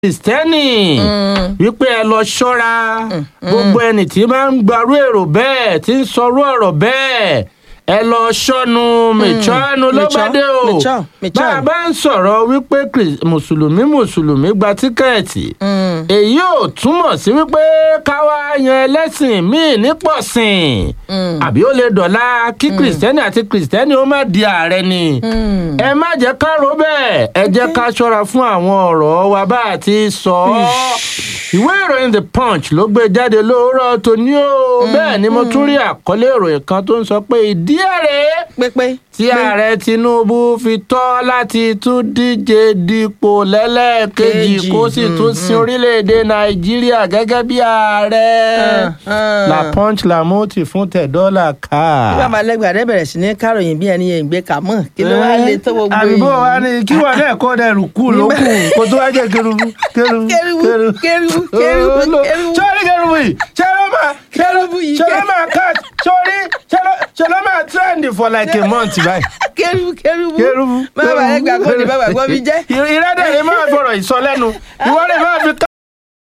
kristẹni wípé ẹ lọ ṣọ́ra gbogbo ẹni tí máa ń gbarú èrò bẹ́ẹ̀ tí ń sọrú ọ̀rọ̀ bẹ́ẹ̀ ẹ lọ ṣọ́nu mìtsọ́nu ló bá dé o mìtsọ́, mìtsọ́. bá a bá ń sọ̀rọ̀ wípé Kris- mùsùlùmí mùsùlùmí gba tíkẹ́ẹ̀tì èyí ò túmọ̀ sí wípé káwá yan ẹlẹ́sìn míì nípọ̀sìn àbí ó lè dọ̀la kí kristẹni àti kristẹni ó má di ààrẹ ni ẹ má jẹ́ ká rò bẹ́ẹ̀ ẹ jẹ́ ká ṣọ́ra fún àwọn ọ̀rọ̀ wa bá a ti sọ ọ́ ìwé ìròyìn the punch ló gbé jáde lóòrọ̀ tòní o bẹ́ẹ̀ ni mo tún rí àkọlé ìròyìn kan tó ń sọ pé ìdí ẹ̀rẹ́ pépé. tí ààrẹ tinubu fi tọ́ láti tún díje dípò lẹ́lẹ́ẹ̀kejì Kejì, kó sì tún sin orílẹ̀-èdè nàìjíríà gẹ́gẹ́ bí ààrẹ ah. la punch la moti fún tẹ̀dọ́là ká. bí bàbá lẹ́gbàá rẹ̀ bẹ̀rẹ̀ sí ní káròyìn bí ẹni yẹn ń gbé kà mọ́ kí ló wá lè tó gbogbo àbíbó wa ni kí wọn náà kó dẹrù kú ló kù kó tó wá jẹ kerubu kerubu Kerubu, kerubu, kerubu, kerubu. sọ́ọ́rí kerubu yìí ṣé ló máa Kerubu yìí, ṣé ló máa cut sọ́ọ́rí ṣé ló ṣé ló máa trend for like a month báyìí. kérúbù kérúbù kerubu bàbá lẹ́gbàá kò ní bàbá gbọ́ mi jẹ́. ìrẹ́dẹ̀ ni máa fọ̀rọ̀ ìsọlẹ́nu ìwọ́n lè máa fi